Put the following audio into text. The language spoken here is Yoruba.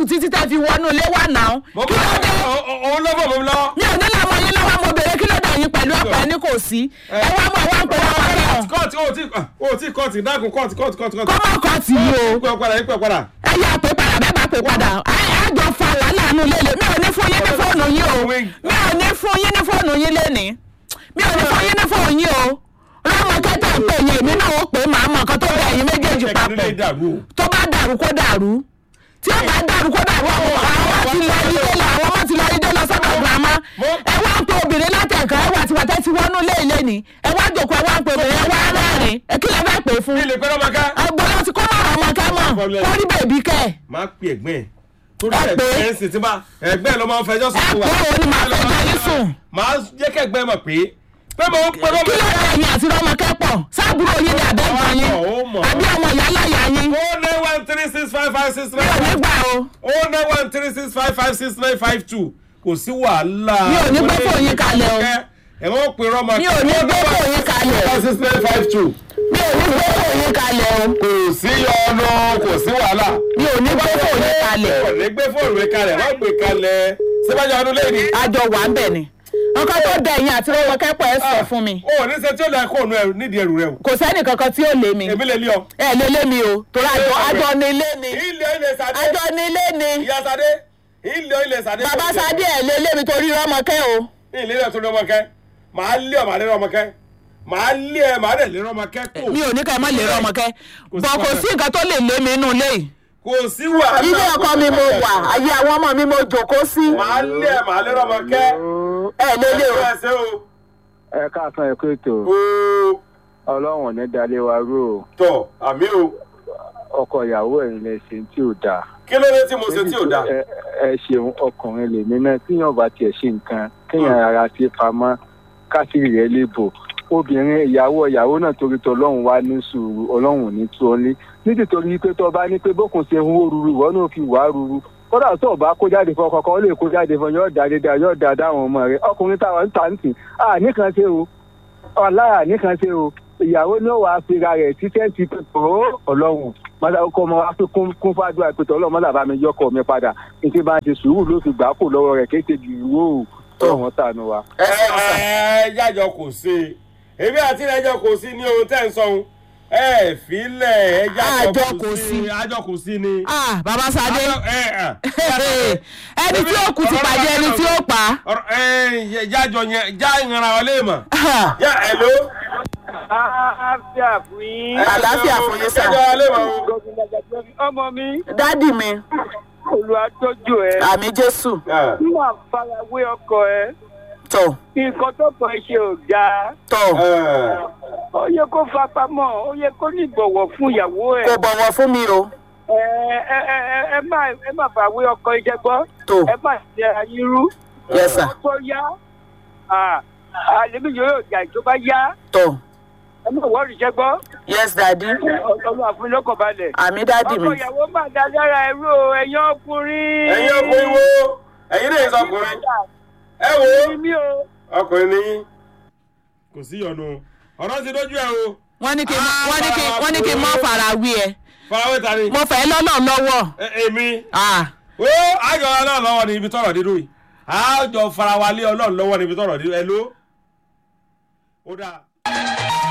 sùn títí tẹ́ fi wọnú ilé wà náà mo kí ló dé òun ló bọ̀ mọ́ mi lọ. mi ò ní làwọn yín lọ́wọ́ mo bèrè kí ló dé yín pẹ̀lú ọ̀pẹ ní kò sí ẹ wá mọ̀ wá ń pè wọ́n wọ́n náà kọ́ọ̀tì ó ti ó ti kọ́ọ̀tì dákun kọ́ọ̀tì kọ́ọ̀tì kọ́ọ̀tì kọ́ọ̀tì. kọ́mọ̀ kan tì í o ìpè padà ìpè padà. ẹ yà pé padà bẹ́ẹ̀ bá pè padà ẹ ẹ jọ fa wàhálà nù lélẹ̀ mi ò ní fún yín ní fóònù yín o mi ò ní fún yín ní fóònù yín lénìí mi ò ní fún yín ní fóònù yín o lọ́mọ kẹta ń pè yín èmi náà ó pè é màá mọ̀ nǹkan tó bẹ̀ yín méjèèjì papọ̀ tó bá dàrú kó dàrú tí ó bá dàrú kó dàrú àwọn àwọn ti lọ ilé lọ àwọn ọmọ ti lọ ilé lọ sọ́dọ̀ girama ẹ wá ń pe obìnrin látẹ̀kọ́ ẹ wà tiwàtẹ́ ti wọnú ilé ilé ni ẹ wá jòkó ẹ wá ń pe obìnrin ẹ wá rẹ́rìn ẹ kí lẹ fẹ́ pè é fún ilé pẹ́rọ máa ká. ọgbọ́n ti kó mọ̀ràn ọmọ ká mọ̀ Problem. kó rí bèbí kẹ́ ẹ̀ máa pè ẹ̀gbẹ́ ẹ̀ torí Ẹ pè é. ẹ̀gbẹ́ ẹ̀ sì ti máa ẹ̀gbẹ́ ẹ̀ ló máa ń fẹjọ́ sùn ẹ fún wa. pé òun ni màá fẹ́ jẹ́ yín sùn máa jẹ́ kẹ́gbẹ́ mọ̀ pé pé mo ń pẹ́rọ kí ló dé ẹ̀yìn àti rọmọkẹ́ pọ̀ sábúrò yín ni àbẹ́gbọ̀n yín Ó mọ̀. àbí ọmọ ìyá láyà yín o nine one three six five five six mi nine ò ní five gbà o o nine one three six five five six nine five two kò sí wàhálà. Mi ò ní gbé fóònù yín kalẹ̀ o. ẹ wọ́n pe rọ́mọ. Mi ò ní gbé fóònù yín kalẹ̀. six nine five two mi ò ní gbé fóònù yín kalẹ̀ o kò sí ọ̀nà kò sí wàhálà. mi ò ní gbé fóònù yín kalẹ̀ kò ní gbé fóònù rẹ kalẹ̀ wọ́n gbé kalẹ̀ síbájú ọdún lẹ́yìn. àjọ wà ń bẹ̀ ni nǹkan tó dẹ ẹ̀yìn àti rọmọkẹ́ pọ̀ ẹ sọ fún mi o ní sẹ tí ó lẹ kó ònú ẹrù nídìí ẹrù rẹ o. kò sẹ́nì kankan tí ó lé mi èmi lè lé ọ. ẹ lé lé mi o torí àjọ àjọ ni ilé ni ilé ilé sàdé. àjọ ni ilé ni ìyá sàdé. ilé ilé sàdé. bàbá sadé ẹ lé lé mi torí rọmọkẹ́ o ilé ilé tó lé ọmọ kẹ màá lé ọ màá lé ọmọ kẹ màá lé ẹ màá dẹ̀ lé ọmọ kẹ kó. mi ò ní ká ẹ má lè rọmọkẹ́ Kò sí bọ̀ kò wàhálà. sí nǹkan tó lè lé mi inú ilé yìí kò sí wàhálà. ilé ọkọ mi mo wà ayé àwọn ọmọ mi mo jòkó sí màá lé ẹ màá lé ọmọ kẹ. ẹ lé lé o ẹ ṣe o. ẹ káàsán ẹ kó ètò ooo ọlọ́run ò ní dalé wa rú o tọ àmì o ọkọ ìyàwó ẹ̀ lè ṣe tí ò dáa. kí ló dé tí mo ṣe tí ò dáa. ẹ ẹ ṣeun ọkùnrin lèmi náà tíyàn bá tiẹ̀ ṣe nǹkan kéèyàn rárá sí pamọ́ kásìrì rẹ̀ lè bò obìnrin ìyàwó ìyàwó náà torí tọ ọlọ́run wá ní sùúrù ọlọ́run ò ní tú ọ lé nítorí pé tó bá ní pé bókun ṣe ń wó ruru ìwọ náà fi wá ruru kódà tó o bá kó jáde fún ọkọ kan ó lè kó jáde fún yóò dá dédé yóò dá dáhùn ọmọ rẹ ọkùnrin táwọn ń tà ń tì á nìkan ṣe o ọlára nìkan ṣe o ìyàwó náà wàá fira rẹ̀ títẹ́ ti pé tó ọlọ́run mọ́tà ọkọ ọmọ wa fi kún kún fàdúrà pé tó ọlọ́run mọ́tà bá mi yọkọ̀ mi padà ní tí bá ń ṣe sùúrù ló fi gbà á kó lọ́wọ́ rẹ̀ kéṣe jù ìwó o ọ̀hún tànù wa. ẹ ẹ jájọ kò sí èmi àti ẹjọ kò sí ní ohun tẹ́ ń sọ ohun ẹ filẹ̀ ẹ jájọ Àjọ kò kò sí sí. àjọ kò sí ni. ah bàbá sadé Àjọ- ẹ, ẹ. ẹni tí ó kù ti pàdé ẹni tí ó pa ọ̀rọ̀ ẹ jájọ yẹn já ìrànra wa lè mọ̀. Ah, yá ẹ ló. àlàáfíà fún yín. Àlàáfíà fún yín, sà. jájọ wa lè mọ̀ o. ọmọ mi dádì mi olùwàtọ́jú ẹ àmì jésù Ah. níwà farawé ọkọ ẹ tọ nǹkan tó kàn ṣe ò dáa tọ Ah. ó yẹ kó fapamọ́ ó yẹ kó ní ìbọ̀wọ̀ fún ìyàwó ẹ kò bọ̀wọ̀ fún mi o ẹ ẹ ẹ ẹ ẹ má ẹ má fàwé ọkọ iṣẹ́ gbọ́ tó ẹ má ṣe ayírú yes sir tó yá àlébí yóò jà tó bá yá tọ ẹ má wọ́ọ̀rì iṣẹ́ gbọ́ yes dádì ọlọ́run àfúnilọ́kọ̀ balẹ̀. àmì dádì mi ọkọ ìyàwó má dá lára ẹrú o ẹ̀yin ọkùnrin. ẹ̀yin ọkùnrin wo ẹ̀yin náà sọ ọkùnrin ẹ wo Ẹ̀yin mi o. ọkùnrin ni yín. kò sí ìyọnu ọ̀rọ̀ ti dójú ẹ o wọ́n ní kí n wọ́n ní kí wọ́n ní kí n mọ́ fara wí ẹ farawé ta ni. mo fẹ́ lọ́nà lọ́wọ́ Ẹ- èmi ah ó àjọ ọlọ́run lọ́wọ́ ní ibi tọ́rọ̀ dídú yìí àjọ farawalé ọlọ́run lọ́wọ́ ní ibi tọ́rọ̀ dídú ẹ ló. ó dáa.